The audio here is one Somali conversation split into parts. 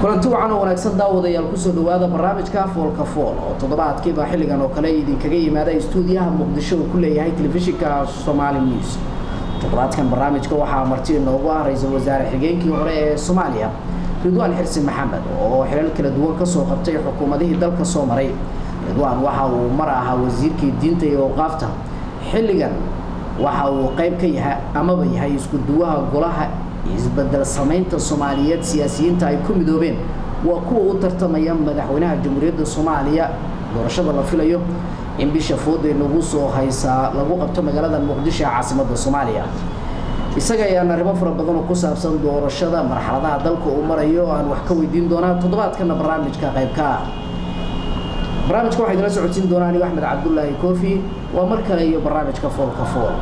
kulanti wacan oo wanaagsan daawadayaal kusoo dhawaada barnaamijka foolka fool oo toddobaadkiiba xilligan oo kale idinkaga yimaada istuudiyaha muqdisho uu ku leeyahay telefishinka somaali news toddobaadkan barnaamijka waxaa marti inoogu ah ra-iisul wasaare xigeenkii hore ee soomaaliya ridwaan xirsi maxamed oo xilal kala duwan kasoo qabtay xukuumadihii dalka soo maray ridwaan waxa uu mar ahaa wasiirkii diinta iyo awqaafta xilligan waxa uu qayb ka yahay amaba yahay isku duwaha golaha isbedel samaynta soomaaliyeed siyaasiyiinta ay ku midoobeen waa kuwa u tartamaya madaxweynaha jamhuuriyadda soomaaliya doorashada la filayo in bisha fooday lagu soo haysaa lagu qabto magaalada muqdisho ee caasimadda soomaaliya isaga ayaan arrimo fara badan oo ku saabsan doorashada marxaladaha dalka uu marayo aan wax ka weydiin doonaa toddobaadkana barnaamijka qaybka ah barnaamijka waxaa idinla socodsiin doonaa anigo axmed cabdulaahi koofi waa mar kale iyo barnaamijka foolka fool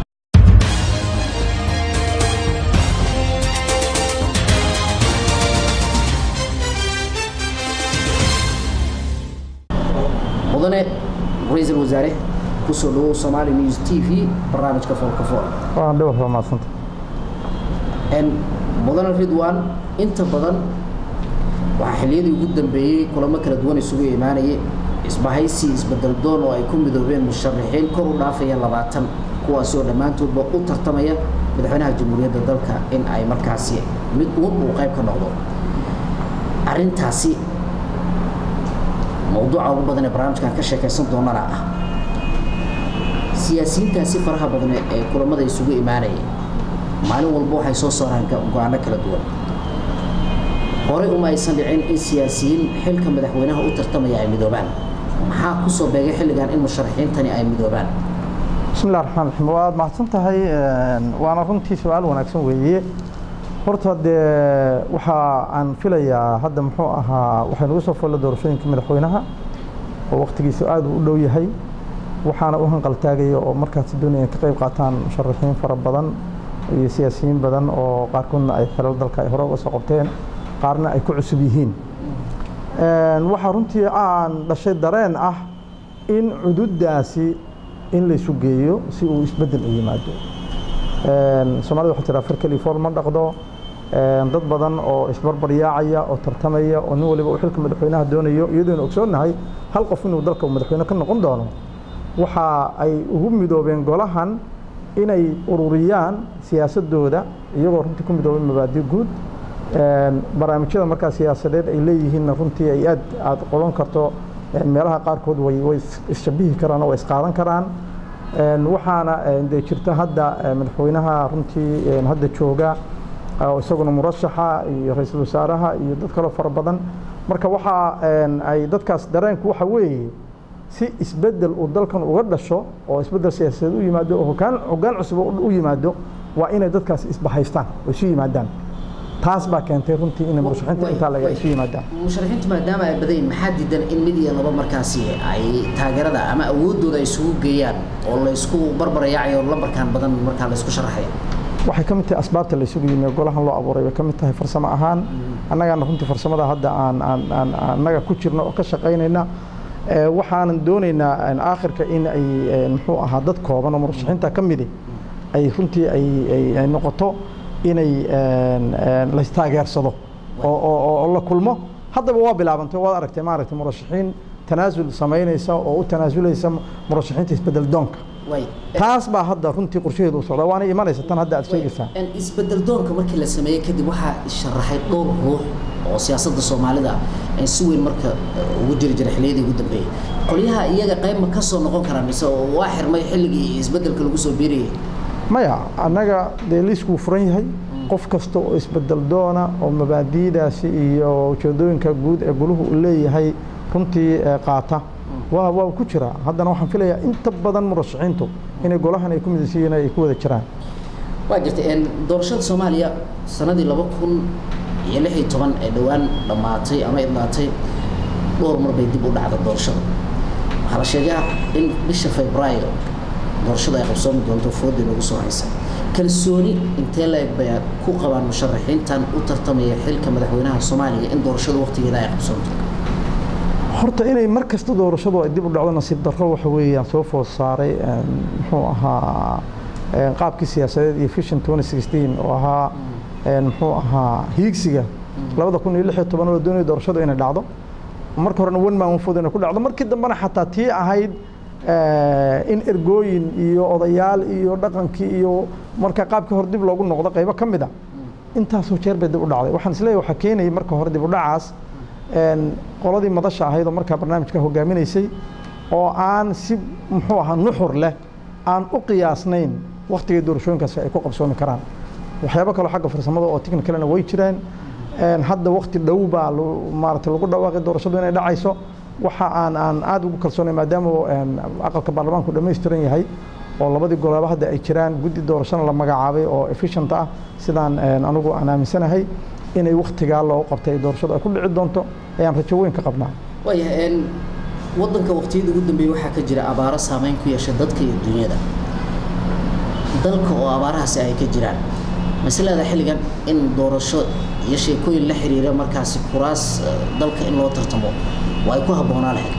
mudane ra-iisul wasaare kusoo dhawow somaali news t v barnaamijka foolka fool waan dhowr waa maadsanta mudane ridwan inta badan waxaa xilliyadii ugu dambeeyey kulamo kala duwan isugu imaanayay isbahaysi isbedel doon oo ay ku midoobeen musharaxiin kor u dhaafaya labaatan kuwaasoo dhammaantoodba u tartamaya madaxweynaha jamhuuriyadda dalka in ay markaasi mid uun uu qayb ka noqdo arrintaasi mawduuca ugu badan ee barnaamijkan ka sheekaysan doonana ah siyaasiyiintaasi faraha badan ee kulamada isugu imaanayay maalin walba waxay soo saaraan go-aano kala duwan horey uma aysan dhicin in siyaasiyiin xilka madaxweynaha u tartamaya ay midoobaan maxaa kusoo beegay xilligan in musharaxiintani ay midoobaan bismillahi raxmaan raxiim waad mahadsan tahay waana runtii su-aal wanaagsan weeye horta dee waxa aan filayaa hadda muxuu ahaa waxay nagu soo folla doorashooyinka madaxweynaha oo waktigiisu aad u dhow yahay waxaana u hanqaltaagaya oo markaasi doonaya ka qayb qaataan musharaxiin fara badan iyo siyaasiyiin badan oo qaarkoodna ay xilal dalka ay hore uga soo qabteen qaarna ay ku cusub yihiin waxaa runtii aan dhashay dareen ah in cududdaasi in laysu geeyo si uu isbeddel u yimaado soomaalida waxaa tiraa far keli fool ma dhaqdo dad badan oo isbarbar yaacaya oo tartamaya oo nin waliba uu xilka madaxweynaha doonayo iyadoona ogsoonnahay hal qof inuu dalka madaxweyne ka noqon doono waxa ay ugu midoobeen golahan inay ururiyaan siyaasadooda iyagoo runtii ku midoobay mabaadi guud barnaamijyada markaa siyaasadeed ay leeyihiinna runtii ay aad aad qodan karto meelaha qaarkood way way isshabihi karaan oo way isqaadan karaan waxaana dee jirta hadda madaxweynaha runtii hadda jooga oo isaguna murashaxa iyo ra-iisul wasaaraha iyo dad kaloo fara badan marka waxa ay dadkaas dareenku waxa weeye si isbeddel uu dalkan uga dhasho oo isbeddel siyaasadeed u yimaado oo hogaan hoggaan cusub u yimaado waa inay dadkaas isbahaystaan oo isu yimaadaan taas baa keentay runtii inay murashaxiinta intaa laga isu yimaadaan musharaxiintu maadaama ay badayin maxaa diidan in mid iyo laba markaasi ay taageerada ama awooddooda ay isugu geeyaan oo laysku barbarayaacayo lambarkan badan markaa laysku sharaxaya waxay ka mid tahay asbaabta laysugu yimi golahan loo abuuray bay ka mid tahay farsamo ahaan annagaana runtii farsamada hadda aan aan aan annaga ku jirno oo ka shaqaynayna waxaanan doonaynaa aakhirka in ay muxuu ahaa dad kooban oo murashaxiinta ka midi ay runtii ay ay noqoto inay laystaageersado oo la kulmo haddaba waa bilaabantay waad aragtay maaragtay murashaxiin tanaasul samaynaysa oo u tanaasulaysa murashaxiinta isbedel doonka taas baa hadda runtii qorshaheedu u socdaa waana imanaysa tan hadda aad sheegaysaa isbedel doonka markii la sameeyey kadib waxaa sharaxay dhowr ruux oo siyaasadda soomaalida si weyn marka ugu jiri jira xilliyadii ugu dambeeyey qolyaha iyaga qayb ma ka soo noqon karaan mise waa xirmay xilligii isbedelka lagu soo biirayay maya annaga dee liiskuu furan yahay qof kasta oo isbedel doona oo mabaadi'daasi iyo ujeedooyinka guud ee guluhu uu leeyahay runtii qaata waa waa ku jira haddana waxaan filayaa inta badan murashaxiintu inay golahan ay ku midaysiyiin ay ku wada jiraan waa jirtay doorashada soomaaliya sanadii laba kun iyo lix iyo toban ee dhowaan dhammaatay ama idlaatay dhowr mar bay dib u dhacda doorashada waxaa la sheegaa in bisha febraayo doorashada ay qabsoomi doonto foodii lagu soo haysa kalsooni intee la eg bay ku qabaan musharaxiintan u tartamaya xilka madaxweynaha soomaaliya in doorashada waqtigeeda ay qabsoonto horta inay mar kasta doorashadu ay dib u dhacdo nasiib darro waxa weeyaan soo food saaray muxuu ahaa qaabkii siyaasadeed iyo vision 2016 oo ahaa muxuu ahaa hiigsiga labada kun iyo lix iyo toban oo la doonaya doorashadu inay dhacdo marka horena one man one vote inay ku dhacdo markii dambena xataa tii ahayd in ergooyin iyo odayaal iyo dhaqankii iyo marka qaabkii hore dib loogu noqdo qaybo ka mid a intaasoo jeer bay dib u dhacday waxaan isleeyahay waxaa keenayay marka hore dib u dhacaas qoladii madasha ahayd oo markaa barnaamijka hogaaminaysay oo aan si muxuu ahaa nuxur leh aan u qiyaasnayn waktigii doorashooyinkaasi ay ku qabsoomi karaan waxyaabo kaloo xagga farsamada oo technicalna way jiraan hadda wakti dhow baa maarata lagu dhawaaqay doorashadu inay dhacayso waxa aan aan aada ugu kalsoonay maadaama aqalka baarlamaanku dhammaystiran yahay oo labadii golaaba hadda ay jiraan guddi doorashana la magacaabay oo efficient ah sidaan anigu aan aaminsanahay inay waktigaa loo qabtay doorashadu ay ku dhici doonto ayaan rajo weyn ka qabnaa waayahay waddanka waqtiyada ugu dambeeyey waxaa ka jira abaaro saameyn ku yeesha dadka iyo dunyada dalka oo abaarahaasi ay ka jiraan masalada xilligan in doorasho iyo sheekooyin la xiriira markaasi kuraas dalka in loo tartamo waa ay ku habboonaa lahayd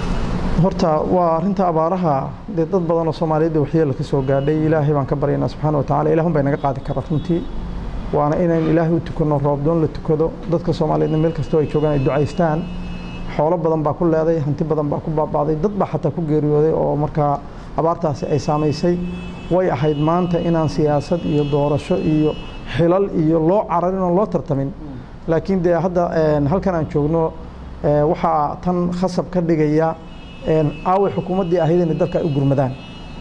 horta waa arrinta abaaraha dee dad badan oo soomaaliyeed waxyeela ka soo gaadhay ilaahay baan ka baryaynaa subxaana wa tacala ilahun bay naga qaadi kara runtii waana inaynu ilaahay u tukanno roobdoon la tukado dadka soomaaliyeedna meel kastoo ay joogaan ay ducaystaan xoolo badan baa ku leeday hanti badan baa ku baaba'day dad baa xataa ku geeriyooday oo markaa abaartaasi ay saamaysay way ahayd maanta inaan siyaasad iyo doorasho iyo xilal iyo loo cararin oo loo tartamin laakiin dee hadda halkan aan joogno waxaa tan khasab ka dhigaya aaway xukuumaddii ahayd inay dalka ay u gurmadaan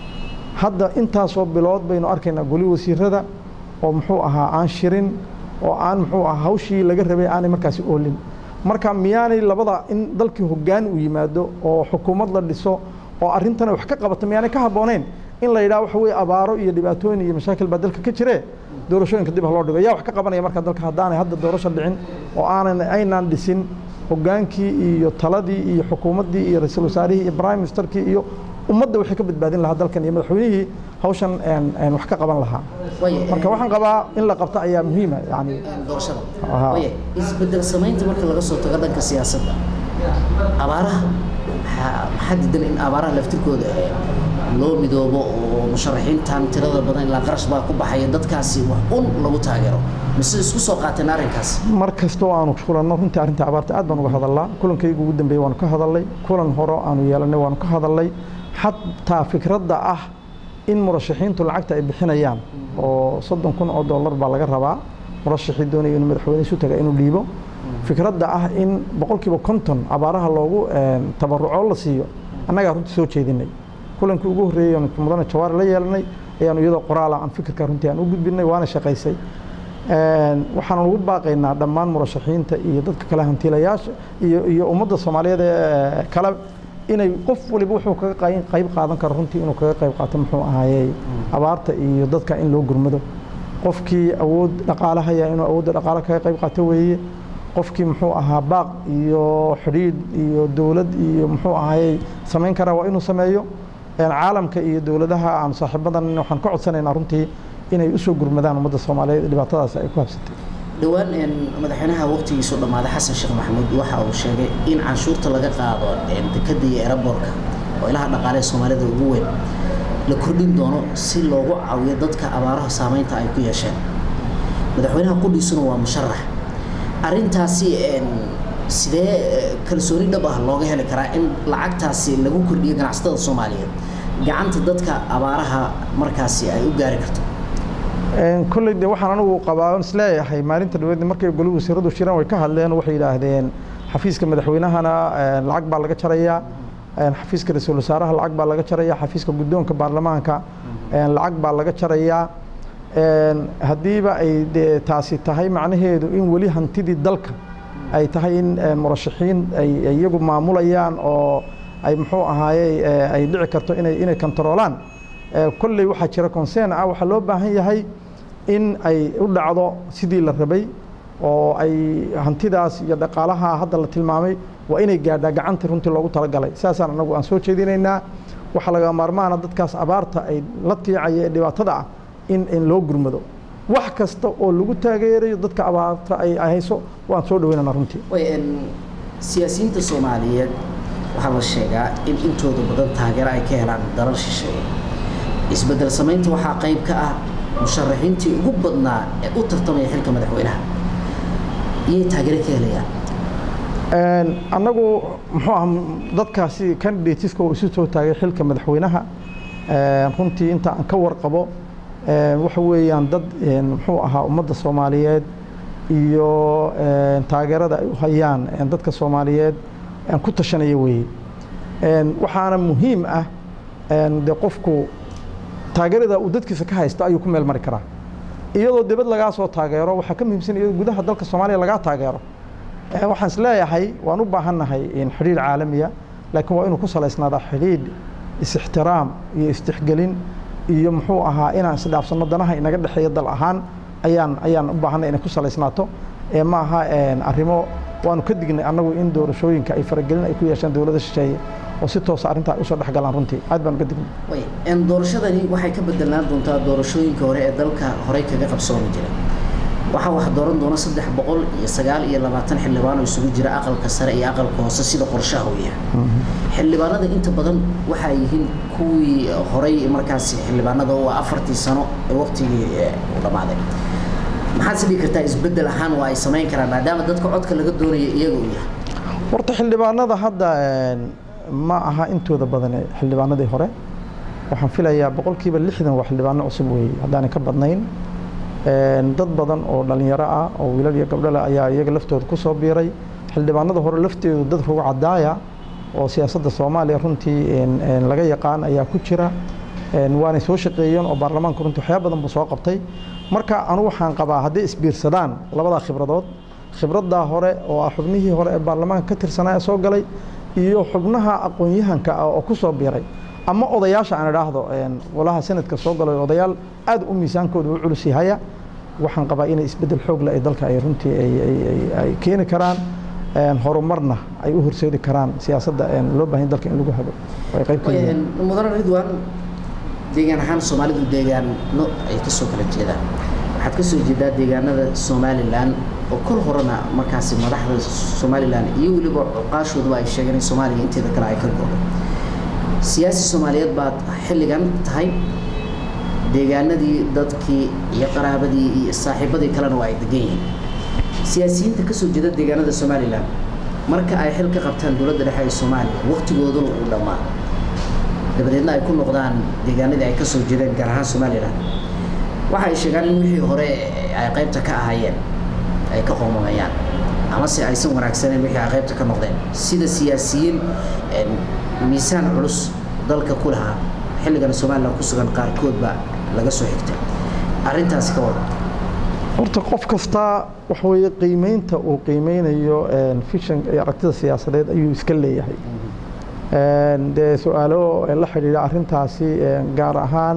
hadda intaasoo bilood baynu arkaynaa goli wasiirada oo muxuu ahaa aan shirin oo aan muxuu ahaa hawshii laga rabay aanay markaasi oolin marka miyaanay labada in dalkii hoggaan uu yimaado oo xukuumad la dhiso oo arrintana wax ka qabato miyaanay ka habbooneyn in la yidhaha waxa weye abaaro iyo dhibaatooyin iyo mashaakil baa dalka ka jire doorashooyinka dib ha loo dhigo yaa wax ka qabanaya marka dalka haddaanay hadda doorasho dhicin oo aanan aynaan dhisin hoggaankii iyo taladii iyo xukuumaddii iyo ra-iisul wasaarihii iyo prime ministerkii iyo ummadda waxay ka badbaadin lahaa dalkan iyo madaxweynihii hawshan wax ka qaban lahaa marka waxaan qabaa in la qabto ayaa muhiima yani doorashada waaya isbedel samaynta marka laga soo tago dhanka siyaasadda abaaraha maxaa diidan in abaaraha laftirkooda loo midoobo oo musharaxiintan tirada badan ilaa qarash baa ku baxaya dadkaasi wax un lagu taageero mise isku soo qaateen arrinkaas mar kasta oo aanu kulanno runtii arrinta abaarta aad baan uga hadalnaa kulankaygu ugu dambeeyey waanu ka hadalnay kulan hore aanu yeelanay waanu ka hadalnay xataa fikradda ah in murashaxiintu lacagta ay bixinayaan oo soddon kun oo dollar baa laga rabaa murashaxii doonaya inuu madaxweyne isu taga inuu dhiibo fikradda ah in boqolkiiba konton abaaraha loogu tabaruco la siiyo annagaa runtii soo jeedinay kulankii ugu horreeyey aanu mudane jawaari la yeelanay ayaanu iyadoo qoraala aan fikirka runtii aan u gudbinay waana shaqaysay waxaanu ugu baaqaynaa dhammaan murashaxiinta iyo dadka kale hantiilayaasha iyo iyo ummadda soomaaliyeed ee kale inay qof waliba wuxuu kaga qayb qaadan karo runtii inuu kaga qayb qaato muxuu ahaayey abaarta iyo dadka in loo gurmado qofkii awood dhaqaale haya inuu awoodda dhaqaale kaga qayb qaato weeye qofkii muxuu ahaa baaq iyo xidhiidh iyo dowlad iyo muxuu ahaayey samayn karaa waa inuu sameeyo caalamka iyo dowladaha aan saaxiibadan waxaan ka codsanaynaa runtii inay usoo gurmadaan ummadda soomaaliyeed dhibaatadaas ay ku habsatay dhowaan madaxweynaha waqtigiisu dhammaaday xasan sheekh maxamuud waxa uu sheegay in canshuurta laga qaado dekadda iyo eraboorka oo ilaha dhaqaalehe soomaalida ugu weyn la kordhin doono si loogu caawiyo dadka abaaraha saameynta ay ku yeesheen madaxweynaha qudhiisuna waa musharax arrintaasi sidee kalsooni dhab ah looga heli karaa in lacagtaasi lagu kordhiyo ganacsatada soomaaliyeed gacanta dadka abaaraha markaasi ay u gaari karto kolley de waxaan anigu qabaa isleeyahay maalinta dhaweedna markay goli wasiiradu shiraan way ka hadleen waxay yidhaahdeen xafiiska madaxweynahana lacag baa laga jarayaa xafiiska ra-iisul wasaaraha lacag baa laga jarayaa xafiiska guddoonka baarlamaanka lacag baa laga jarayaa haddiiba ay de taasi tahay macnaheedu in weli hantidii dalka ay tahay in murashaxiin ay iyagu maamulayaan oo ay muxuu ahaayey ay dhici karto inay inay kontaroolaan kolley waxaa jira consern ah waxaa loo baahan yahay in ay u dhacdo sidii la rabay oo ay hantidaas iyo dhaqaalaha hadda la tilmaamay waa inay gaadhaa gacantii runtii loogu talagalay saasaan anagu aan soo jeedinaynaa waxaa laga maarmaana dadkaas abaarta ay la tiicaya ee dhibaatada ah in in loo gurmado wax kasta oo lagu taageerayo dadka abaarta ay hayso waan soo dhaweynana runtii siyaasiyiinta soomaaliyeed waxaa la sheegaa in intooda badan taageero ay ka helaan dalal shisheeye isbedel samaynta waxaa qayb ka ah musharaxiintii ugu badnaa ee u tartamaya xilka madaxweynaha iyay taageero ka helayaan annagu muxuu ah dadkaasi candidateska oo isu soo taagay xilka madaxweynaha runtii inta aan ka warqabo waxa weeyaan dad muxuu ahaa ummadda soomaaliyeed iyo taageerada ay u hayaan dadka soomaaliyeed ku tashanaya weeye waxaana muhiim ah de qofku taageerada uu dadkiisa ka haysto ayuu ku meel mari karaa iyadoo dibad lagaa soo taageero waxaa ka muhiimsan iyadoo gudaha dalka soomaaliya lagaa taageero waxaan is leeyahay waan u baahannahay xidhiir caalamiya laakiin waa inuu ku salaysnaadaa xidhiidh is-ixtiraam iyo istixgelin iyo muxuu ahaa inaan isdhaafsanno danaha inaga dhexeeya dal ahaan ayaan ayaan u baahanay inay ku salaysnaato ma aha arrimo waanu ka dignay annagu in doorashooyinka ay faragelin ay ku yeeshaan dowladda shisheeye oo si toosa arrintaa ay usoo dhex galaan runtii aad baan uga dignay doorashadani waxay ka bedelaan doontaa doorashooyinka hore ee dalka horey kaga qabsoomi jiray waxaa wax dooran doona saddex boqol iyo sagaal iyo labaatan xildhibaan oo isugu jira aqalka sare iyo aqalka hoose sida qorshaha uu yahay xildhibaanada inta badan waxaa yihiin kuwii horay markaasi xildhibaanada oo afartii sano ee waqtigii u dhammaaday maxaad si dhigi kartaa isbeddel ahaan waa ay samayn karaan maadaama dadka codka laga doonaya iyaga uu yahay horta xildhibaanada hadda ma aha intooda badan xildhibaanadii hore waxaan filayaa boqolkiiba lixdan waa xildhibaano cusub weeye haddaanay ka badnayn dad badan oo dhalinyaro ah oo wiilal iyo gabdho leh ayaa iyaga laftooda ku soo biiray xildhibaanada hore lafteedu dad rugu cadaaya oo siyaasadda soomaaliya runtii laga yaqaan ayaa ku jira waanay soo shaqeeyeen oo baarlamaanka runtii waxyaaba badan buu soo qabtay marka anu waxaan qabaa hadday isbiirsadaan labadaa khibradood khibraddaa hore oo ah xubnihii hore ee baarlamaanka ka tirsanaa ee soo galay iyo xubnaha aqoon-yahanka ah oo ku soo biiray ama odayaasha aan idhaahdo golaha sanadka soo galay odayaal aad u miisaankooda u culus yahaya waxaan qabaa inay isbeddel xoog leh ay dalka ay runtii ay keeni karaan horumarna ay u horseedi karaan siyaasadda loo baahan dalka in lagu hago ay qayb ka yihiin mudane ridwan deegaan ahaan soomaalidu deegaano ay ka soo kala jeedaan waxaad ka soo jeedaa deegaanada somalilan oo kol horena markaasi madaxda somalilan iyo weliba cuqaashooduba ay sheegeen in soomaaliya inteeda kale ay ka go'do siyaasi soomaaliyeed baad xilligan tahay deegaanadii dadkii iyo qaraabadii iyo saaxiibadii kalena waa ay degan yihiin siyaasiyiinta ka soo jeeda deegaanada somalilan marka ay xil ka qabtaan dowladda dhexe ee soomaaliya waqtigooduna uu dhammaa dabadeedna ay ku noqdaan deegaanadii ay ka soo jeedeen gaar ahaan somalilan waxa ay sheegaan in wixii hore ay qaybta ka ahaayeen ay ka qoomamayaan amase aysan wanaagsaneen wixii ay qaybta ka noqdeen sida siyaasiyiin miisaan culus dalka ku lahaa xilligan somalilan ku sugan qaarkoodba laga soo xigtay arrintaasi ka wada horta qof kasta waxa weeye qiimeynta uu qiimeynayo fishan iyo aragtida siyaasadeed ayuu iska leeyahay dee su-aalo la xidhiidha arrintaasi gaar ahaan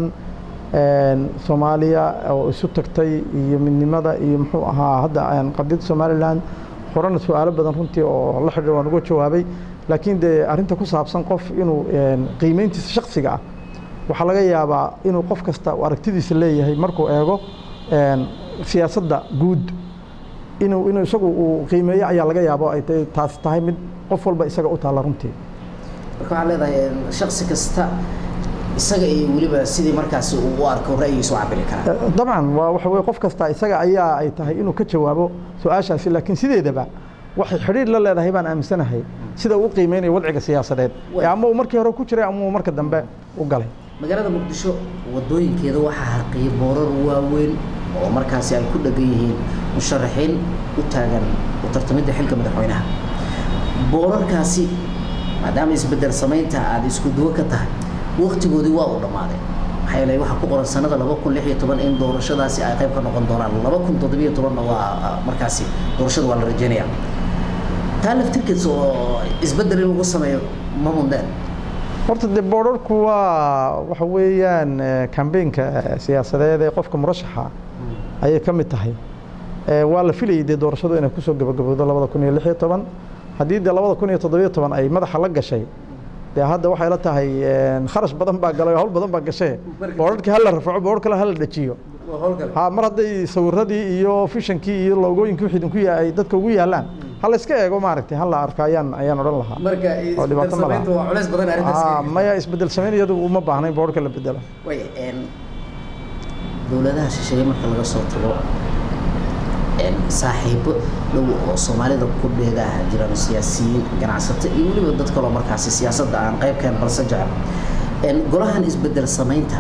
soomaaliya oo isu tagtay iyo midnimada iyo muxuu ahaa hadda qadiyadda somalilan horena su-aalo badan runtii oo la xidhiidha waan uga jawaabay laakiin dee arrinta ku saabsan qof inuu qiimeyntiisa shaksiga ah waxaa laga yaabaa inuu qof kasta aragtidiisa leeyahay markuu eego siyaasadda guud inuu inuu isagu uu qiimeeyo ayaa laga yaabo ay taasi tahay mid qof walba isaga u taalla runtii marka waxaa leedahay shaksi kasta isaga iyo weliba sidii markaasi uu u arko ra'yigiisa u cabiri karaa dabcan waa waxa weye qof kasta isaga ayaa ay tahay inuu ka jawaabo su-aashaasi laakiin sideedaba waxay xidhiir la leedahay baan aaminsanahay sida uu qiimeynayo wadciga siyaasadeed ama uu markii hore ku jiray ama uu marka dambe u galay magaalada muqdisho wadooyinkeeda waxaa harqiyay boorar waaweyn oo markaasi ay ku dhegan yihiin musharaxiin u taagan u tartamidda xilka madaxweynaha boorarkaasi maadaama isbedel samaynta aada isku duwo ka tahay waktigoodii waa uu dhammaaday maxaa yeelay waxaa ku qoran sanada laba kun lix iyo toban in doorashadaasi ay qayb ka noqon doonaan laba kun toddobiyo tobanna waa markaasi doorashada waa la rajeynayaa taa laftirkeeda oo isbedel in lagu sameeyo ma mundeen horta dee boorarku waa waxa weeyaan kambeynka siyaasadeed ee qofka murashaxa ayay ka mid tahay waa la filayay dee doorashadu inay kusoo gabagabowdo labada kun iyo lix iyo toban haddii dee labada kun iyo toddobiyo toban ay madaxa la gashay dee hadda waxay la tahay kharash badan baa galay hawl badan baa gashay boorarkii hala rafaco boor kale hala dhajiyo ha mar hadday sawiradii iyo fishankii iyo loogooyinkii wixii idinku ay dadka ugu yaalaan hala iska eego maaragtay hala arko ayaan ayaan odhan lahaa marka oo dhibaato ma laha waa culays badan arrintaas maya isbedel samayn iyadu uma baahna in boorka la bedelo way dowladaha shisheeye marka laga soo tago saaxiibo dhow oo soomaalida ku dheegaha jiraan siyaasiyiin ganacsato iyo weliba dad kaloo markaasi siyaasadda aan qaybkeen balse jecel golahan isbedel samaynta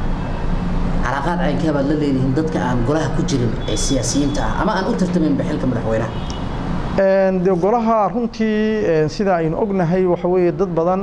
calaaqaad caynkee baad la leedihiin dadka aan golaha ku jirin ee siyaasiyiinta ah ama aan u tartamaynba xilka madaxweynaha de golaha runtii sida aynu ognahay waxa weeye dad badan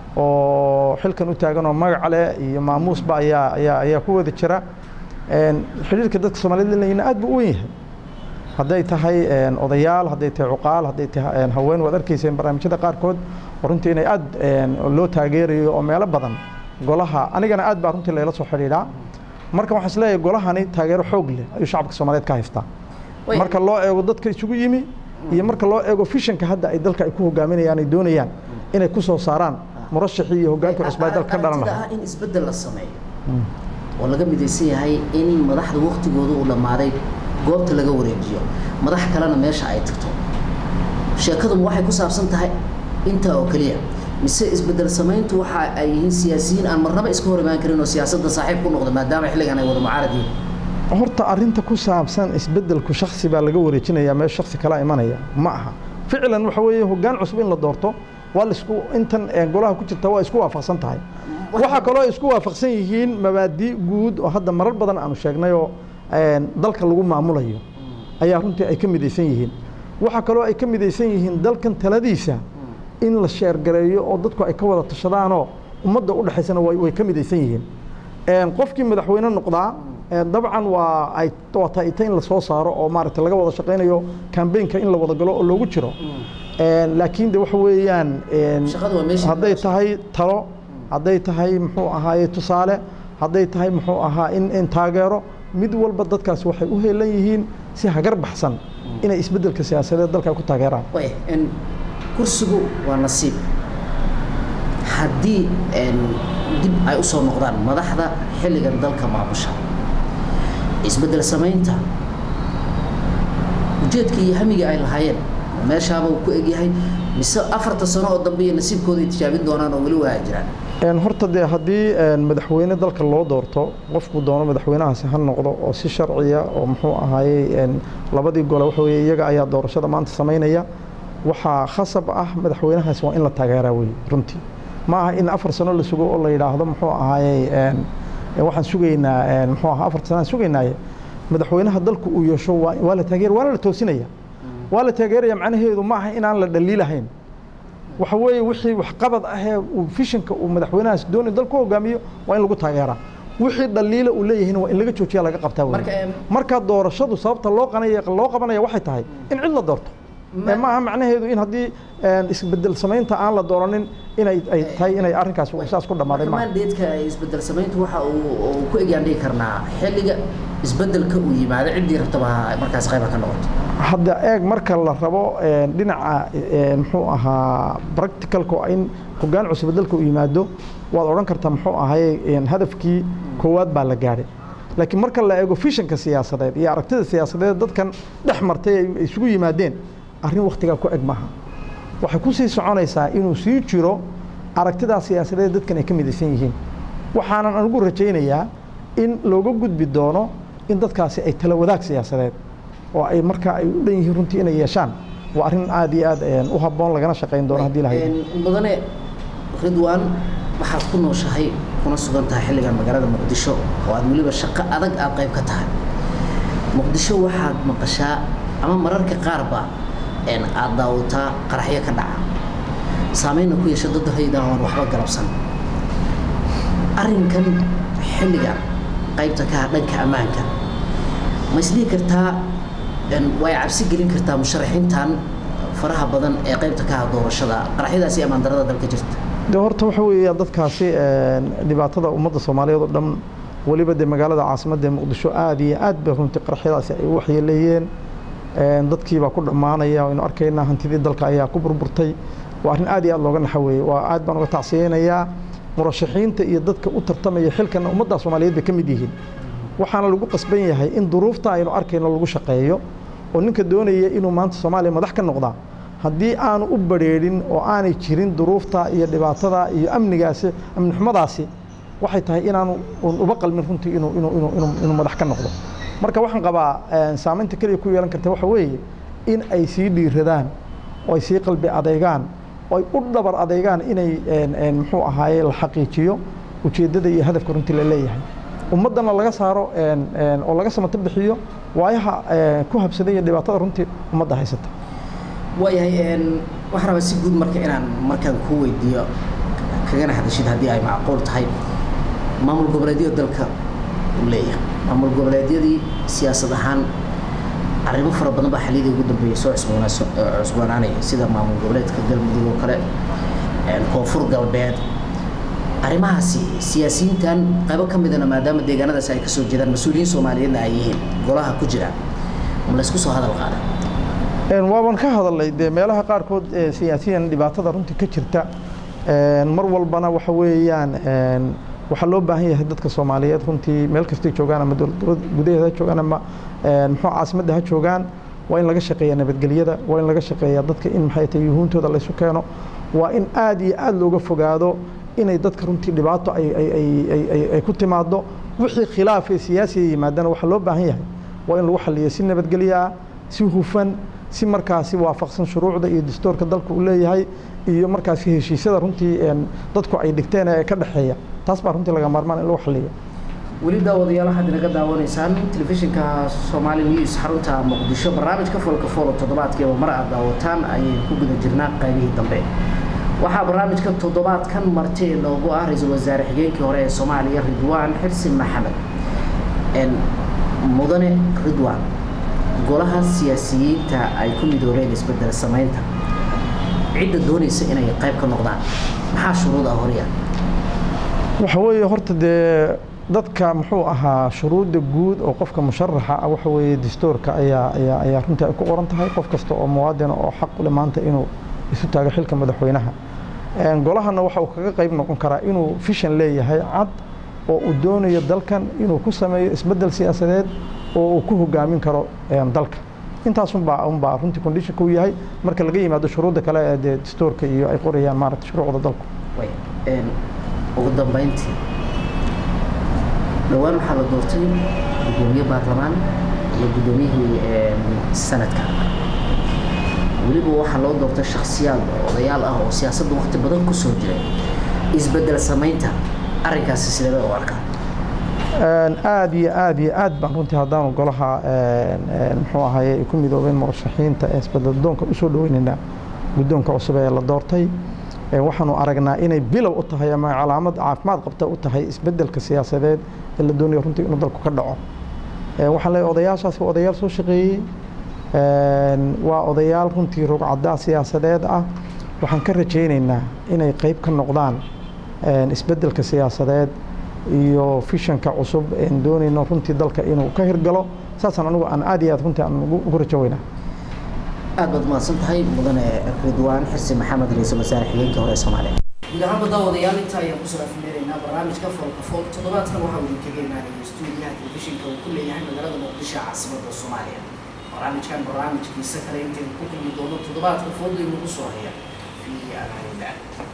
oo xilkan u taagan oo magac leh iyo maamuusba ayaa ayaa ayaa ku wada jira xidhiirka dadka soomaaliyed lelayna aad buu u wen yahay hadday tahay odayaal hadday tahay cuqaal hadday tahay haween waad arkayseen barnaamijyada qaarkood oo runtii inay aad loo taageerayo oo meelo badan golaha anigana aad baa runtii layla soo xidhiidhaa marka waxaan isleeyahay golahani taageero xoog leh ayuu shacabka soomaaliyeed ka haystaa marka loo eego dadka isugu yimi iyo marka loo eego fishanka hadda ay dalka ay ku hogaaminayaan ay doonayaan inay ku soo saaraan murashaxii iyo hoggaanka cusbaa dalka ka dhalan lahaa in isbeddel la sameeyo oo laga midaysan yahay in madaxda waktigooda uu dhammaaday goobta laga wareejiyo madax kalena meesha ay tagto sheekaduma waxay ku saabsan tahay intaa oo keliya mise isbedel samayntu waxa ay yihiin siyaasiyiin aan marnaba iska hor imaan karin oo siyaasadda saaxiib ku noqda maadaama xilligan ay wada mucaarad yihiin horta arinta ku saabsan isbedelku shaksi baa laga wareejinaya meel shaksi kala imanaya ma aha ficlan waxa weeye hoggaan cusub in la doorto waa laisku intan golaha ku jirta waa isku waafaqsan tahay waxaa kaloo ay isku waafaqsan yihiin mabaadi guud oo hadda marar badan aanu sheegnayoo dalka lagu maamulayo ayaa runtii ay ka midaysan yihiin waxaa kaloo ay ka midaysan yihiin dalkan taladiisa in la sheergareeyo oo dadku ay ka wada tashadaanoo ummadda u dhexaysana way ka midaysan yihiin qofkii madaxweyne noqdaa dabcan waa ay waa taita in la soo saaro oo maaragtay laga wada shaqaynayo kambeynka in la wada galo oo loogu jiro laakiin de waxa weeyaan hadday tahay talo hadday tahay muxuu ahaaye tusaale hadday tahay muxuu ahaa in in taageero mid walba dadkaasi waxay u heelan yihiin si hagar baxsan inay isbeddelka siyaasadeed dalka ku taageeraan kursigu waa nasiib haddii dib ay u soo noqdaan madaxda xilligan dalka maamusha isbeddel samaynta ujeedka iyo hamiga ay lahaayeen meeshaaba uu ku egyahay mise afarta sano oo dambe iyo nasiibkooda ay tijaabin doonaan oo weli waa jiraan horta dee haddii madaxweyne dalka loo doorto qofku doono madaxweynahaasi ha noqdo oo si sharciya oo muxuu ahaayey labadii gole waxa weye iyaga ayaa doorashada maanta samaynaya waxaa khasab ah madaxweynahaasi waa in la taageeraa wey runtii ma aha in afar sano la sugo oo la yidhaahdo muxuu ahaayey waxaan sugaynaa muxuu ahaa afar sanaan sugaynaaye madaxweynaha dalku uu yeesho waa la taageer waana la toosinaya waa la taageeraya macnaheedu ma aha inaan la dhaliilahayn waxa weeye wixii waxqabad ahee uu fishanka uu madaxweynahaas doonayo dalku hogaamiyo waa in lagu taageeraa wixii dhaliila uu leeyahayna waa in laga joojiya laga qabtaa wey marka doorashadu sababta loo qanaya loo qabanaya waxay tahay in cid la doorto ma aha macnaheedu in haddii isbedel samaynta aan la dooranin inay ay tahay inay arrinkaas saas ku dhammaaday ma mandateeka isbedel samayntu waxa uu ku egyaan dhigi karnaa xilliga isbedelka uu yimaado ciddii rabtaba markaas qayba ka noqoto hadda eeg marka la rabo dhinaca muxuu ahaa practicalka in hoggaan cusub dalka uu yimaado waad odhan kartaa muxuu ahaye hadafkii koowaad baa la gaadhay laakiin marka la eego fishanka siyaasadeed iyo aragtida siyaasadeed dadkan dhex martay ay isugu yimaadeen arrin wakhtigaa ku eg maaha waxay ku sii soconaysaa inuu sii jiro aragtidaa siyaasadeed dadkan ay ka midaysan yihiin waxaanan anugu rajaynayaa in looga gudbi doono in dadkaasi ay tala wadaag siyaasadeed oo ay markaa ay u dhan yihiin runtii inay yeeshaan waa arrin aad iyo aad u habboon lagana shaqayn doono haddii lahay mudane ridwaan waxaad ku nooshahay kuna sugan tahay xilligan magaalada muqdisho oo aad weliba shaqo adag aad qayb ka tahay muqdisho waxaad maqashaa ama mararka qaarba aad daawataa qaraxyo ka dhaca saameynna ku yeesha dad haydan oon waxba galabsan arrinkan xilligan qaybta ka dhanka ammaanka ma isdhihi kartaa way cabsi gelin kartaa musharaxiintan faraha badan ee qaybta ka doorashada qaraxyadaasi ammaan darada dalka jirta de horta waxa weeya dadkaasi dhibaatada ummadda soomaaliyeed oo dhan weliba dee magaalada caasimadda ee muqdisho aad iyo aad bay runtii qaraxyadaasi ay u waxyeeleeyeen dadkii baa ku dhammaanaya aynu arkaynaa hantidii dalka ayaa ku burburtay waa arrin aad iyo aad looga naxa weeye waa aad baan uga tacsiyeynayaa murashaxiinta iyo dadka u tartamaya xilkan ummadda soomaaliyeed bay ka mid yihiin waxaana lagu qasban yahay in duruufta aynu arkayno lagu shaqeeyo oo ninka doonaya inuu maanta soomaaliya madax ka noqdaa haddii aanu u badrheedhin oo aanay jirin duruufta iyo dhibaatada iyo amnigaasi amni xumadaasi waxay tahay inaanu uba qalmin runtii inuu inuu inuu inuu inuu madax ka noqdo marka waxaan qabaa saameynta keliya ku yeelan karta waxa weeye in ay sii dhiiradaan oo ay sii qalbi adeegaan oo ay u dhabar adeegaan inay muxuu ahaaye la xaqiijiyo ujeeddada iyo hadafka runtii la leeyahay ummaddana laga saaro oo laga samato bixiyo waayaha ku habsaday iyo dhibaatada runtii ummadda haysata waayahay waxaan rabaa si guud marka inaan markaan kuu weydiiyo kagana hadashid haddii ay macquul tahay maamul goboleedyada dalka uu leeyahay maamul goboleedyadii siyaasad ahaan arrimo fara badan baa xaliyadii ugu dambeeyey soo cusboonaanaya sida maamul goboleedka galmudug oo kale koonfur galbeed arrimahaasi siyaasiyiintan qaybo ka midana maadaama deegaanadaas ay kasoo jeedaan mas-uuliyiin soomaaliyeedna ay yihiin golaha ku jira ma laysku soo hadal qaada waaban ka hadalnay dee meelaha qaarkood siyaasiyan dhibaatada runtii ka jirta mar walbana waxa weeyaan waxaa loo baahan yahay dadka soomaaliyeed runtii meel kastay joogaan ama dowlad gudaheeda ha joogaan ama muxuu caasimadda ha joogaan waa in laga shaqeeya nabadgelyada waa in laga shaqeeya dadka in maxay tahay yuhuuntooda laysu keeno waa in aad iyo aad looga fogaado inay dadka runtii dhibaato ay ku timaado wixii khilaaf ee siyaasiga yimaadana waxaa loo baahan yahay waa in lagu xaliyo si nabadgelyo ah si hufan si markaasi waafaqsan shuruucda iyo dastuurka dalka uu leeyahay iyo markaasi heshiisyada runtii dadku ay dhigteen ee ka dhexeeya taas baa runtii laga maarmaan in lagu xaliyo weli daawadayaal waxaad inaga daawanaysaan telefishinka Somali News xarunta Muqdisho barnaamijka Folka Folo toddobaadkiiba mar aad daawataan ayay ku guda jirnaa qaybihii dambe waxaa barnaamijka toddobaadkan marti loogu ah ra-iisul wasaare xigeenkii hore ee Soomaaliya Ridwaan Xirsi Maxamed en mudane Ridwaan golaha siyaasiyiinta ay ku midoobeen isbedel samaynta cidda doonaysa inay qayb ka noqdaan maxaa shuruud ah horya waxa weeye horta dee dadka muxuu ahaa shuruudda guud oo qofka musharaxa ah waxa weeye dastuurka ayaa ayaa ayaa runtii ay ku qoran tahay qof kasta oo muwaadin oo xaq u leh maanta inuu isu taago xilka madaxweynaha golahana waxa uu kaga qayb noqon karaa inuu fishan leeyahay cad oo uu doonayo dalkan inuu ku sameeyo isbeddel siyaasadeed oo uu ku hogaamin karo dalka intaas unbaa unbaa runtii conditionka uu yahay marka laga yimaado shuruudda kale ee dee dastuurka iyo ay qorayaan maaragta shuruucda dalku ugu dambeyntii dhowaan waxaa la doortay gudoomiye baarlamaan iyo gudoomiyihii sanadka weliba waxaa loo doortay shakhsiyaad odayaal ah oo siyaasadda waqti badan ku soo jiray isbedel samaynta arrinkaasi sidee bay u arkaa aad iyo aad iyo aad baan runtii haddaanu golaha muxuu ahaye ay ku midoobeen murashaxiinta ee isbedel doonka usoo dhaweynaynaa guddoonka cusub ee la doortay waxaanu aragnaa inay bilow u tahay ama calaamad caafimaad qabta u tahay isbedelka siyaasadeed ee la doonayo runtii inuu dalku ka dhaco waxaan leeyahay odayaashaasi waa odayaal soo shaqeeyey waa odayaal runtii rogcaddaa siyaasadeed ah waxaan ka rajaynaynaa inay qayb ka noqdaan isbedelka siyaasadeed iyo fishanka cusub een doonayno runtii dalka inuu ka hirgalo saasaan anigu aan aad iyo aad runtii aan ugu rajo weynaa aad baad mahadsan tahay mudane ridwaan xirsi maxamed ra-iisul wasaare xigeenkii hore ee soomaaliya guud ahaanba daawadayaal inta ayaan kusoo afmeeraynaa barnaamijka folka folk toddobaadkan waxaa idinkaga imaanaya stuudiyaha telefishinka uu ku leeyahay magaalada muqdisho caasimadda soomaaliya barnaamijkan barnaamijkiisa kale intaynu ku kulmi doono toddobaadka foodaynu ugu soo haya fi amaanillah